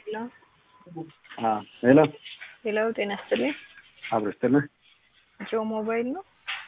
ሄሎ ሄሎ ሄሎ፣ ጤና ይስጥልኝ። አብሮ ስትልህ ጆ ሞባይል ነው?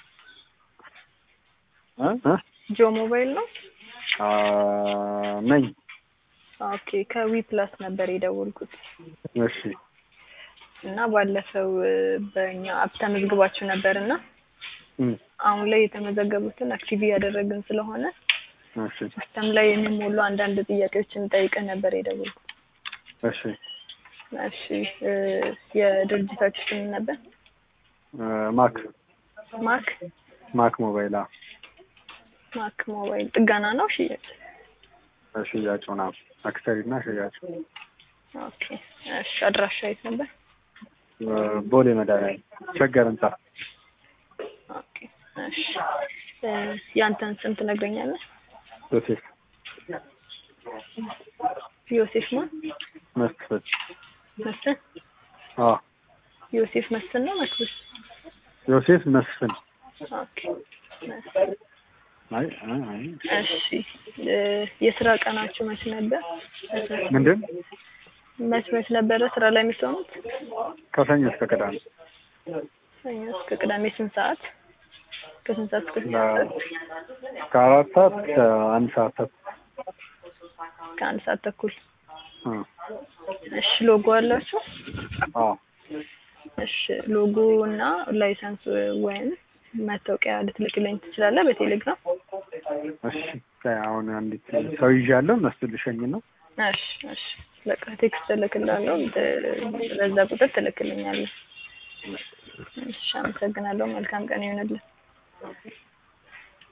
እ እ ጆ ሞባይል ነው? አ ነኝ። ኦኬ፣ ከዊ ፕላስ ነበር የደወልኩት እሺ እና ባለፈው እ በእኛ አፕ ተመዝግባችሁ ነበር እና እም አሁን ላይ የተመዘገቡትን አክቲቭ እያደረግን ስለሆነ እሺ ሲስተም ላይ የሚሞሉ አንዳንድ ጥያቄዎችን ጠይቀን ነበር የደወልኩት። እሺ እሺ እ የድርጅታችሁ ስም ነበር? እ ማክ ማክ ማክ ሞባይል አ ማክ ሞባይል ጥገና ነው ሽያጭ? ሽያጭ ምናምን አክሰሪ እና ሽያጭ ኦኬ እሺ አድራሻ የት ነበር? እ ቦሌ መድኃኒዓለም ሸገር ህንጻ ኦኬ እሺ እ ያንተን ስም ትነግረኛለህ? ዮሴፍ ዮሴፍ ማን? መስፍን መስፍን አ ዮሴፍ መስፍን ነው መክብስ? ዮሴፍ መስፍን ኦኬ መስፍን አይ አይ አይ እሺ እ የስራ ቀናችሁ መች ነበር? ምንድን መች መች ነበረ ስራ ላይ የምትሆኑት? ከሰኞ እስከ ቅዳሜ ሰኞ እስከ ቅዳሜ ስንት ሰዓት? ከስንት ሰዓት እስከ ስንት ሰዓት? ከአራት ሰዓት እስከ አንድ ሰዓት ተኩል ከአንድ ሰዓት ተኩል። እ እሺ ሎጎ አላችሁ? አ እሺ ሎጎ እና ላይሰንስ ወይም መታወቂያ ልትልክልኝ ትችላለህ በቴሌግራም? እሺ አሁን አንዲት ሰው ይዣለሁ እነሱ ልሸኝ ነው እሺ እሺ በቃ ቴክስት እልክልሃለሁ እ በዛ ቁጥር ትልክልኛለህ። እሺ አመሰግናለሁ። መልካም ቀን ይሁንልህ።